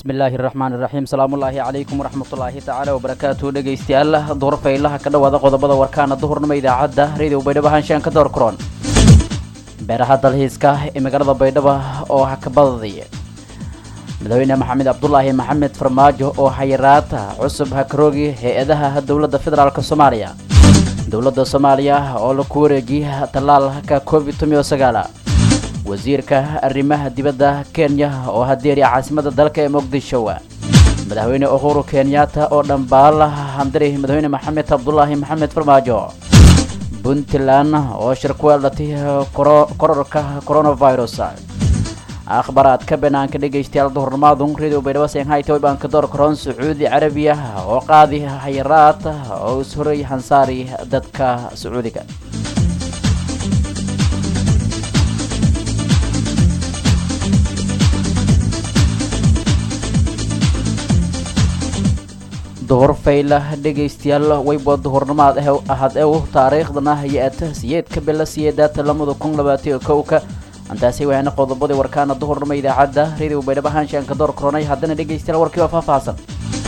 bismillaahi raxmaani raxiim salaamullaahi calaykum waraxmatullaahi tacaala wabarakaatu dhegaystayaal duhur faylaha ka dhowaada qodobada warkaana duhurnimo idaacadda radio baydhabo haanshaan ka door kuroon beeraha dalxiiska ee magaalada baydhabo oo hakabadadaya madaxweyne maxamed cabdulaahi maxamed farmaajo oo xayiraata cusub hakaroogi hay-adaha dowladda federaalk soomaaliya dowladda soomaaliya oo laku wareejiyay tallaalka covid tomiyo sagaala wasiirka arrimaha dibadda kenya oo hadeeriya caasimada dalka ee muqdisho madaxweyne uhuru kenyatta oo dhambaala handiri madaxweyne maxamed cabdulaahi maxamed farmaajo puntland oo shir ku yeelatay kororka coronavirus akhbaraadka banaanka dhegaystayaal duhurnimaadu radio baydhabo shanghai banka door karoon sacuudi carabiya oo qaadi hayaraad oo ishoray hansaari dadka sacuudiga duhur fayla dhegaystayaal wayba duhurnimaad ahad ew taariikhdana hay-ata siyeedka bila siyeedaata lamada kun labaatiyo kowka antaasi waana qodobadii warkaana duhurnimo idaacadda radio baydhabo haanshaanka door koronay haddana dhegaystayaal warkii waa faahfaahsan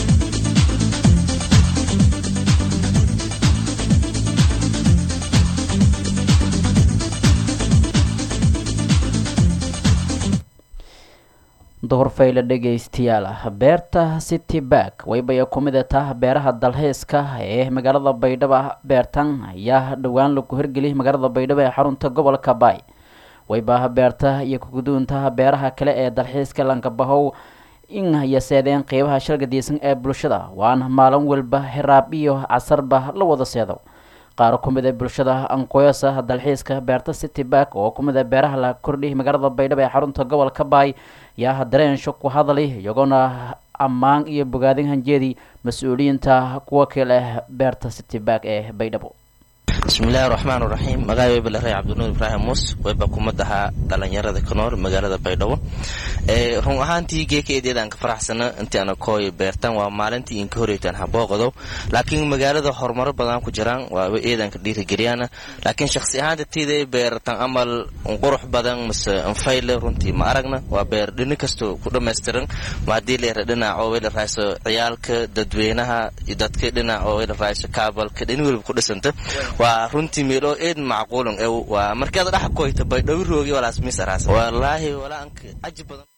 duhur fayle dhegaystayaal beerta city bark waybaya ku mid tah beeraha dalxiiska ee magaalada baydhabo beertan ayaa dhowaan lagu hirgeliyay magaalada baydhabo ee xarunta gobolka baay wayba beerta iyo kuguduunta beeraha kale ee dalxiiska lankabahow in yaseedeen qeybaha shalgadiisan ee bulshada waana maalin walba hiraab iyo casarba la wada seedo qaar ku mid a bulshada ankoyasa dalxiiska beerta city bark oo ku mid a beeraha la kordhiyay magaalada baydhabo ee xarunta gobolka baay yaa dareensho ku hadalay iyagoona ammaan iyo bogaadin hanjeedii mas-uuliyiinta kuwa kale beerta city bark ee baydhabo bismillahi raxmaan raxiim magaca weyba rey cabdinuur ibraahim muus weyba kumad ahaa dhalinyarada ka nool magaalada baydhabo run ahaantii geekaeedeedaan ka faraxsana intii ana kooy beertan waa maalintii inka horeytaan habooqadow laakiin magaalada horumaro badan ku jiraan waaba eedanka dhiirigeliyaana laakiin shakhsi ahaanta tiiday beertan amal qurux badan mase anfayle runtii ma aragna waa beer dhini kasto ku dhammaystiran maadii leera dhinac oo weyla raayso ciyaalka dadweynaha dadka dhinac oo weyla raayso kaabalka dhini weliba ku dhisanta waa runtii meelo eed macquulan ew waa markaad dhax koyta baydhawi roogi walaas mis araas wallaahi walaanka caji badan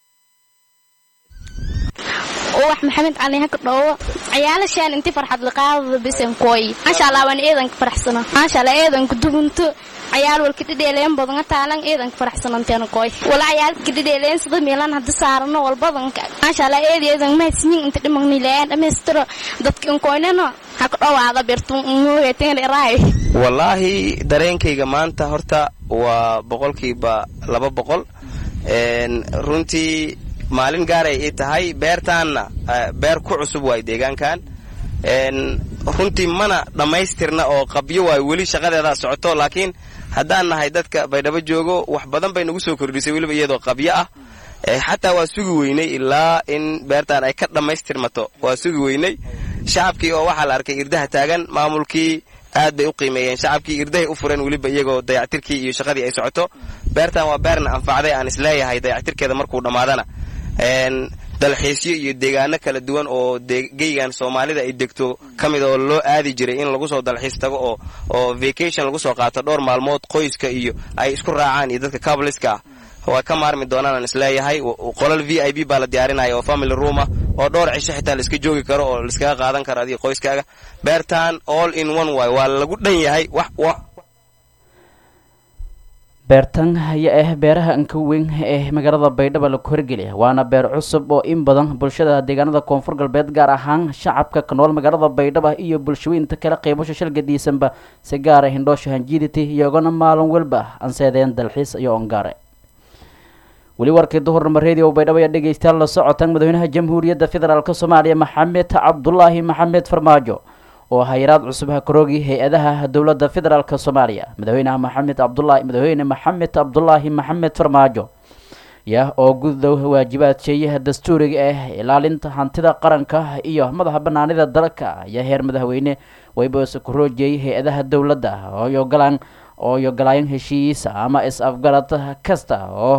wax maxamed cali haka dhoowo ciyaalashaan inti farxad liqaadada bisan kooy maasha allah waan eedanka faraxsano maasha allah eedanka dugunto cayaal walka dhidheeleen badanga taalan eedanka faraxsananteena kooy wala ciyaalka dhidheeleen sida meelan hadda saarano walbadanka maasha allah eed eedan mahadsanyin inta dhimagnileen dhammaystiro dadka inkooynano haka dhowaada birtun mooyateen wallaahi dareenkayga maanta horta waa boqolkiiba laba boqol runtii maalin gaaray ii tahay beertaanna beer ku cusub waay deegaankan runtii mana dhammaystirna oo qabyo waay weli shaqadeedaa socoto laakiin haddaan nahay dadka baydhabo joogo wax badan bay nagu soo kordhisay weliba iyadoo qabyo ah xataa waa sugi weynay ilaa in beertaan ay ka dhammaystirmato waa sugi weynay shacabkii oo waxaa la arkay irdaha taagan maamulkii aad bay u qiimeeyeen shacabkii irdahay u fureen weliba iyagoo dayactirkii iyo shaqadii ay socoto beertan waa beerna anfacday aan isleeyahay dayactirkeeda markuu dhammaadana dalxiisyo iyo deegaano kala duwan oo geygan soomaalida ay degto ka mid oo loo aadi jiray in lagu soo dalxiis tago oo oo vacation lagu soo qaato dhowr maalmood qoyska iyo ay isku raacaan iyo dadka cabliska ah waa ka maarmi doonaan aan isleeyahay qolal v i b baa la diyaarinaya oo family rooma oo dhowr cisho xitaa laiska joogi karo oo laiskaga qaadan karo adiga qoyskaaga beertan all in one way waa lagu dhan yahay wax beertan ayaa ah beeraha anka weyn ee magaalada baydhabo lagu horgeliya waana beer cusub oo in badan bulshada deegaanada koonfur galbeed gaar ahaan shacabka ka nool magaalada baydhabo iyo bulshooyinta kale qeybasho shalgadiisanba si gaara hindhoosha hanjiiditi iyagona maalin walba anseedeen dalxiis iyo ongaare weli warkii duhurnimo radio baydhabo ayaa dhegaystayaal la socotaan madaxweynaha jamhuuriyadda federaalk soomaaliya maxamed cabdulaahi maxamed farmaajo oo hayaraad cusub hakaroogi hay-adaha dowladda federaalk soomaaliya madaxweynaha maxamed cabdulaahi madaxweyne maxamed cabdulaahi maxamed farmaajo ya oo gudow waajibaad sheeyaha dastuuriga ah ilaalinta hantida qaranka iyo madaxa banaanida dalka ayaa heer madaxweyne wayboose ku roojiyey hay-adaha dowladda ooy ogolaan ooy ogolaayeen heshiis ama is-afgarad kasta oo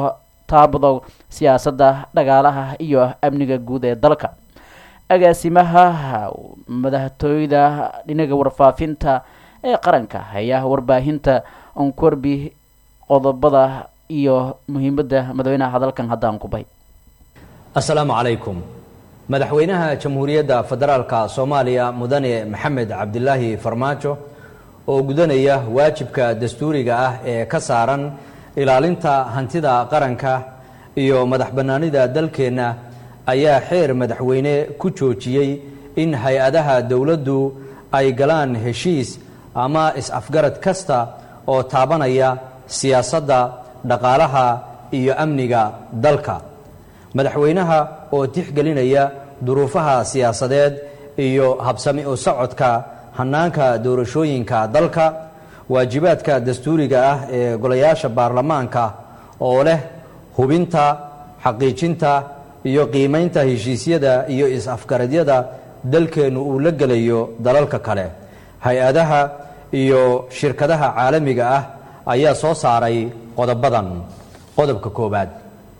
taabado siyaasadda dhagaalaha iyo amniga guud ee dalka agaasimaha madaxtooyada dhinaga warfaafinta ee qaranka ayaa warbaahinta onkorbi qodobada iyo muhiimadda madaxweynaha hadalkan haddaan kubay assalaamu calaykum madaxweynaha jamhuuriyadda federaalka soomaaliya mudane maxamed cabdilaahi farmaajo oo gudanaya waajibka dastuuriga ah ee ka saaran ilaalinta hantida qaranka iyo madax bannaanida dalkeenna ayaa xeer madaxweyne ku joojiyey in hay-adaha dowladdu ay galaan heshiis ama is-afgarad kasta oo taabanaya siyaasadda dhaqaalaha iyo amniga dalka madaxweynaha oo tixgelinaya duruufaha siyaasadeed iyo habsami u socodka hannaanka doorashooyinka dalka waajibaadka dastuuriga ah ee golayaasha baarlamaanka oo leh hubinta xaqiijinta iyo qiimaynta heshiisyada iyo is-afgaradyada dalkeennu uu la gelayo dalalka kale hay-adaha iyo shirkadaha caalamiga ah ayaa soo saaray qodobadan qodobka koowaad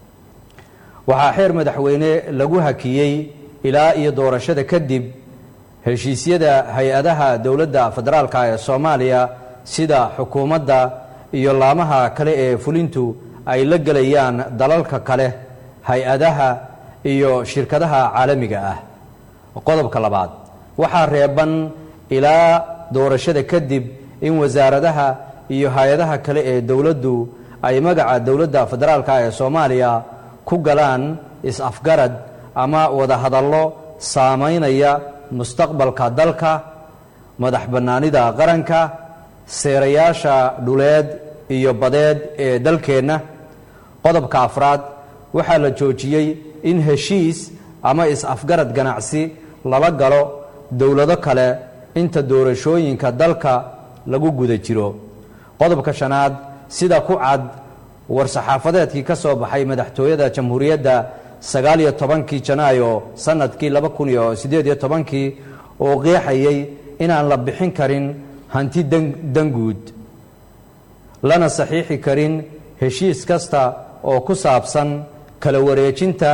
waxaa xeer madaxweyne lagu hakiyey ilaa iyo doorashada kadib heshiisyada hay-adaha dowladda federaalka ee soomaaliya sida xukuumadda iyo laamaha kale ee fulintu ay la gelayaan dalalka kale hay-adaha iyo shirkadaha caalamiga ah qodobka labaad waxaa reeban ilaa doorashada kadib in wasaaradaha iyo hay-adaha kale ee dowladdu ay magaca dowladda federaalka ee soomaaliya ku galaan is-afgarad ama wadahadallo saamaynaya mustaqbalka dalka madax bannaanida qaranka seerayaasha dhuleed iyo badeed ee dalkeenna qodobka afraad waxaa la joojiyey in heshiis ama is-afgarad ganacsi lala galo dowlado kale inta doorashooyinka dalka lagu guda jiro qodobka shanaad sida ku cad war-saxaafadeedkii ka soo baxay madaxtooyada jamhuuriyadda sagaaliyo tobankii janaayo sanadkii laba kun iyo siddeed iyo tobankii oo qeexayay inaan la bixin karin hanti danguud lana saxiixi karin heshiis kasta oo ku saabsan kala wareejinta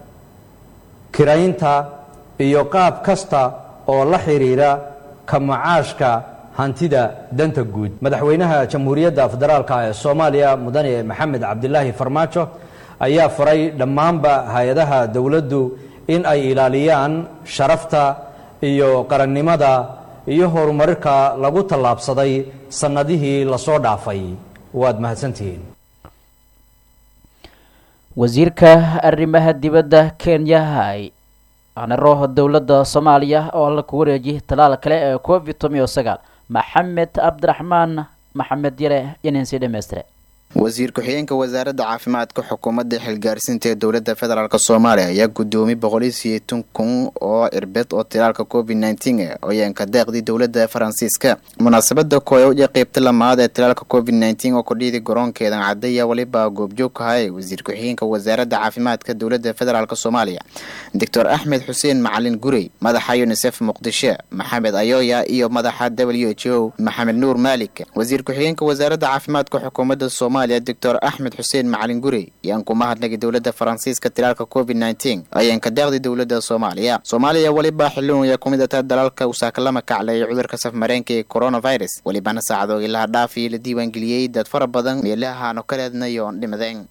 kiraynta iyo qaab kasta oo la xidhiidha ka macaashka hantida danta guud madaxweynaha jamhuuriyadda federaalka ee soomaaliya mudane maxamed cabdilaahi farmaajo ayaa faray dhammaanba hay-adaha dowladdu in ay ilaaliyaan sharafta iyo qarannimada iyo horumarka lagu tallaabsaday sannadihii lasoo dhaafay waad mahadsantihiin wasiirka arrimaha dibadda kenya anaro dowladda soomaaliya oo alla ku wareejiyay talaal kale ee covid toban iyo sagaal maxamed cabdiraxmaan maxamed yare yaninsi dhammaystire wasiir ku-xigeenka wasaaradda caafimaadka xukuumadda xilgaarsiinta ee dowladda federaalk soomaaliya ayaa guddoomiyey boqoliyo sideetan kun oo irbed oo tilaalka covid nneteen oyeenka deeqdii dowladda faransiiska munaasabada koowaad ee qeybta lamaad ee tilaalka covid nneteen oo kordhiyadii garoonkeedan cadaya weliba goobjoog kahay wasiir ku-xigeenka wasaaradda caafimaadka dowladda federaalk soomaaliya doctor axmed xuseen macalin gurey madaxa unisef muqdisho maxamed ayoya iyo madaxa w h o maxamed nuur maalik wasiir ku-xigeenka wasaaradda caafimaadka xukuumadda soomaaliya doctor axmed xuseen macalin gurey ayaan ku mahadnagay dowladda faransiiska tilaalka covid nneteen ayaan ka deeqday dowladda soomaaliya soomaaliya weliba xilun ayaa kumid ata dalalka usaakalama kacleeyay cudurka safmareenka ee coronavirus welibana saacadoogi laha dhaafii la diiwaangeliyey dad fara badan meelahaano kaleednayoon dhimadeen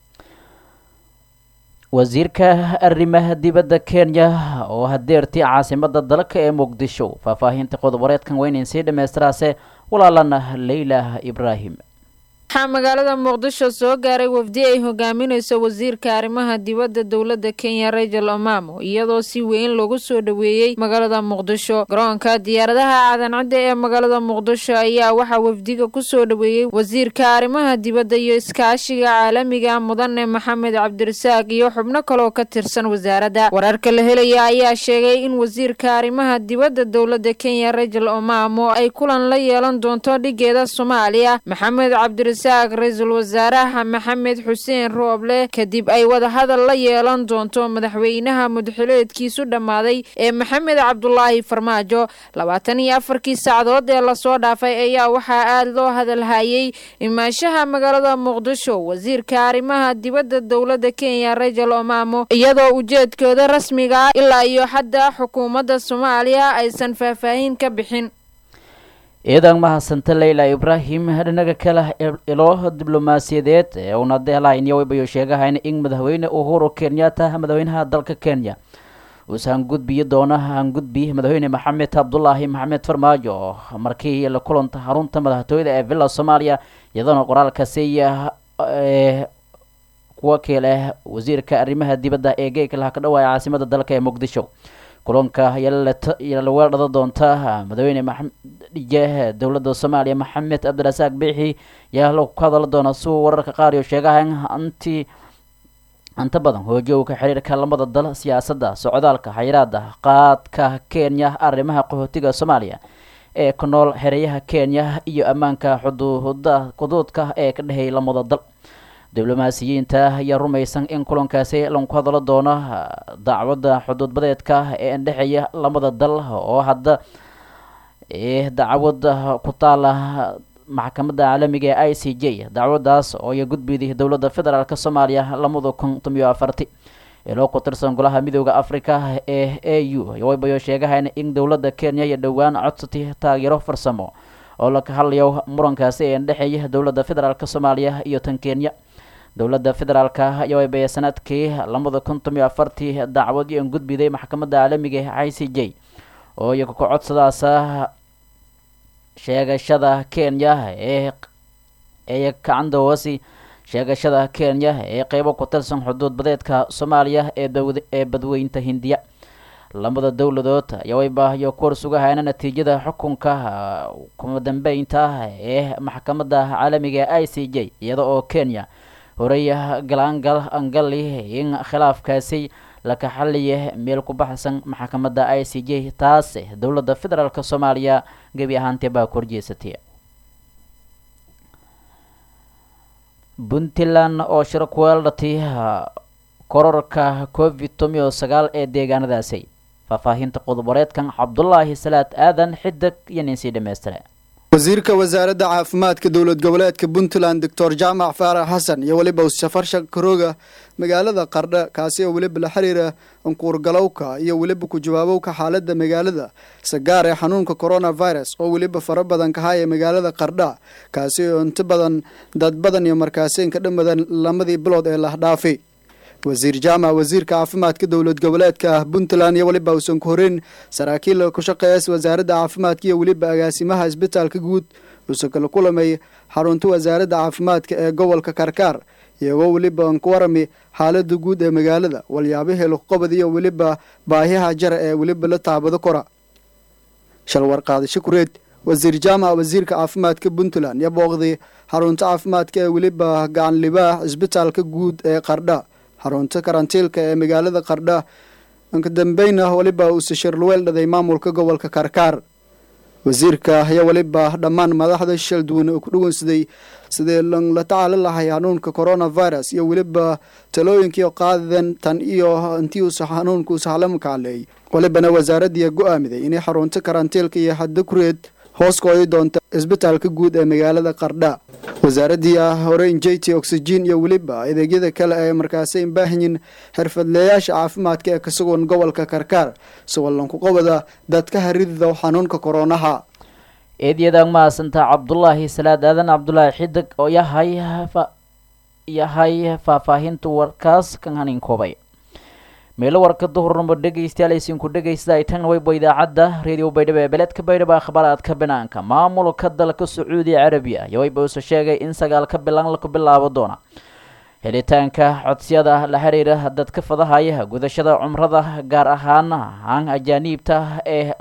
wasiirka arrimaha dibadda kenya oo hadeertii caasimada dalka ee muqdisho faahfaahinta qodob wareedkan weynayn sii dhammaystiraase walaalana leyla ibraahim waxaa magaalada muqdisho soo gaaray wafdi ay hogaaminayso wasiirka arrimaha dibadda dowladda kenya rachel omamo iyadoo si weyn loogu soo dhoweeyey magaalada muqdisho garoonka diyaaradaha caadancadda ee magaalada muqdisho ayaa waxaa wafdiga kusoo dhoweeyey wasiirka arrimaha dibadda iyo iskaashiga caalamiga mudane maxamed cabdirasaaq iyo xubno kaloo ka tirsan wasaaradda wararka la helaya ayaa sheegay in wasiirka arrimaha dibadda dowladda kenya rachel omamo ay kulan la yeelan doonto dhigeeda soomaaliya maxamed cabdirasaaq cabdirasaaq ra-iisul wasaaraha maxamed xuseen rooble kadib ay wadahadal la yeelan doonto madaxweynaha mudxileedkiisu dhammaaday ee maxamed cabdulaahi farmaajo labaatan iyo afarkii saacadood ee lasoo dhaafay ayaa waxaa aada loo hadalhayay imaanshaha magaalada muqdisho wasiirka arrimaha dibadda dowladda kenya rajal omamo iyadoo ujeedkooda rasmiga ah ilaa iyo hadda xukuumadda soomaaliya aysan faahfaahin ka bixin ciidan mahadsanta leyla ibraahim dhinaga kale ilo diblomaasiyadeed ee uuna deelahayn waybayo sheegahayn in madaxweyne uhuru kenyatta madaxweynaha dalka kenya uusa hangudbiyi doona hangudbi madaxweyne maxamed cabdulaahi maxamed farmaajo markii la kulanta xarunta madaxtooyada ee villa soomaaliya iyadoona qoraalkaasi kuwa kale wasiirka arrimaha dibadda ee geeka laha ka dhawaaya caasimada dalka ee muqdisho kulanka ayaa laga dhada doonta madaxweyne maxamedije dowladda soomaaliya maxamed cabdirasaaq biixi ayaa lagu ka hadala doona siuu wararka qaar iyo sheegaha anti inta badan hoojowka xiriirka lamada dal siyaasadda socdaalka xayiraada qaadka kenya arrimaha qaxootiga soomaaliya ee ku nool xereyaha kenya iyo ammaanka xuduuda xuduudka ee ka dhexeeyay lamada dal diblomaasiyiinta ayaa rumaysan in kulankaasi lagu hadalo doono dacwadda xuduudbadeedka ee indhexeeya lamada dal oo hadda dacwada ku taala maxkamadda caalamiga ee i c j dacwadaas oo ay gudbiday dowladda federaalk soomaaliya lamada kun tomiyo afarti iloo ku tirsan golaha midooda africa ee a u waybayo sheegahayn in dowladda kenya iyo dhowaan codsatay taageero farsamo oo laka hadlayo murankaasi ee indhexeeya dowladda federaalk soomaaliya iyo tan kenya dowladda federaalka ayaa waybaya sanadkii lamada kun tomiyo afartii dacwadii an gudbiday maxkamadda caalamiga ee i c j oo iyaga ku codsadaas sheegashada kenya ee ee kacandawasi sheegashada kenya ee qeybo ku tirsan xuduud badeedka soomaaliya ee ee badweynta hindiya lamada dowladood ayaa waybayo ku horsugahayna natiijada xukunka kuma dambeynta ee maxkamadda caalamiga ee i c j iyada oo kenya horey galaangal angali in khilaafkaasi laka xaliya meel ku baxsan maxkamadda i c j taas dowladda federaalk soomaaliya gebi ahaantee baa ku horjeesatay puntland oo shiro ku weeldhatay kororka covid tomiyo sagaal ee deegaanadaasi faahfaahinta qodoboreedkan cabdulaahi salaad aadan xidig iyo ninsii dhammaystire wasiirka wasaaradda caafimaadka dowlad goboleedka puntland doctor jaamac faarax xasan iyo weliba safar shakarooga magaalada qardha kaasi oo weliba la xiriira ankuurgalowka iyo weliba ku jawaabowka xaaladda magaalada sagaar ee xanuunka coronavirus oo weliba fara badan kahaya magaalada qardha kaasi oo inta badan dad badan iyo markaasiinka dhammadan lamadii bilood ee lahdhaafi wasiir jaamac wasiirka caafimaadka dowlad goboleedka puntland iyo weliba uusan ku horeyn saraakiil ku shaqeeya wasaaradda caafimaadka iyo weliba agaasimaha isbitaalka guud uusan kala kulamay xarunta wasaaradda caafimaadka ee gobolka karkaar iyagoo weliba ku warami xaalada guud ee magaalada walyaabihii luqqobad iyo weliba baahiyaha jara ee weliba la taabado kora shalwar qaadasho kureed wasiir jaamac wasiirka caafimaadka puntland iyo booqday xarunta caafimaadka ee weliba gacan libaax isbitaalka guud ee qardha xarunta karantiilka ee magaalada qardha inka dambeyna weliba uuse shirluweel dhaday maamulka gobolka karkaar wasiirka ayaa weliba dhammaan madaxda shil duwan oo ku dhawansaday sidii la tacaali lahay xanuunka coronavirus iyo weliba talooyinkii qaadadan tan iyo intii uusa xanuunka uusa halamkaaleey welibana wasaaradiia go-aamiday inay xarunta karantiilka iyo hadda kureed hoos kooyi doonta isbitaalka guud ee magaalada qardha wasaaradii ah horeyn jt oxygen iyo weliba adeegyada kale ee markaasi baahanyin xirfadleeyaasha caafimaadka ee ka sugan gobolka karkaar siwalanku qobada dadka haridida xanuunka koronaha eedyadaan mahadsantaa cabdulaahi salaad aadan cabdulaahi xidig oo yahay yahay faahfaahinta warkaas kan haninkoobay meelo warka duhurnamo dhegaystayaal aysiinku dhegaysta ay tan weyba idaacadda reediyo baydhabo ee beledka baydhabo akhbaaraadka banaanka maamulka dalka sacuudi carabiya iyo weyba uuse sheegay in sagaalka bilan laku bilaabo doona helitaanka codsiyada la xiriira dadka fadahaya gudashada cumrada gaar ahaan aan ajaaniibta ee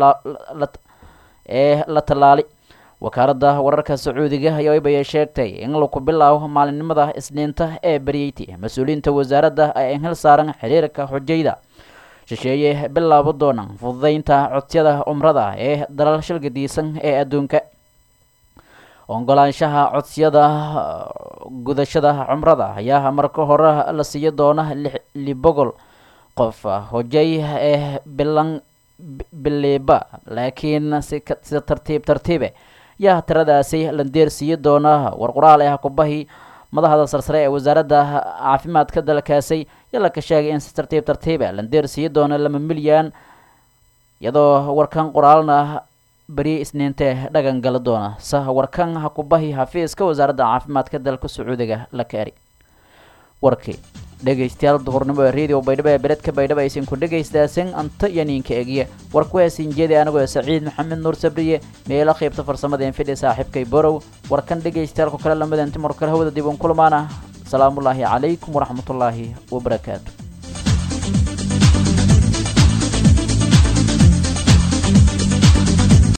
ee la tallaali wakaaladda wararka sacuudiga ayaa weyba sheegtay in laku bilaabo maalinimada isniinta ee beryeyti mas-uuliyiinta wasaaradda ay hel saaran xiriirka xujayda shisheeye bilaabo doona fududeynta codsiyada cumrada ee dalal shilgadiisan ee adduunka ogolaanshaha codsiyada gudashada cumrada ayaa marka hore la siiyo doona li boqol qof hojay ee bilan biliba laakiin sida tartiib tartiibe yaa tiradaasi landeer siiyo doona war qoraal ah kubahi madaxda sarsare ee wasaaradda caafimaadka dalkaasi yala ka sheegay in si tartiib tartiibe landeer siiyo doona lama milyan iyadoo warkan qoraalna beri isniinte dhagan gala doona sa warkan ha kubahi xafiiska wasaaradda caafimaadka dalka sacuudiga la kaari warkii dhegaystayaal duhurnimo ee radio baydhabo ee beredka baydhabo aysan ku dhagaystaasan anta iyo ninka egiye war ku heesin jeedi anigoo saciid maxamed nuur sabriye meelo qaybta farsamada infidhi saaxiibkay borow warkan dhagaystayaalku kale lamada inti mar kale hawada dib un kulmaana asalaamullaahi calaykum waraxmatullaahi wabarakaatu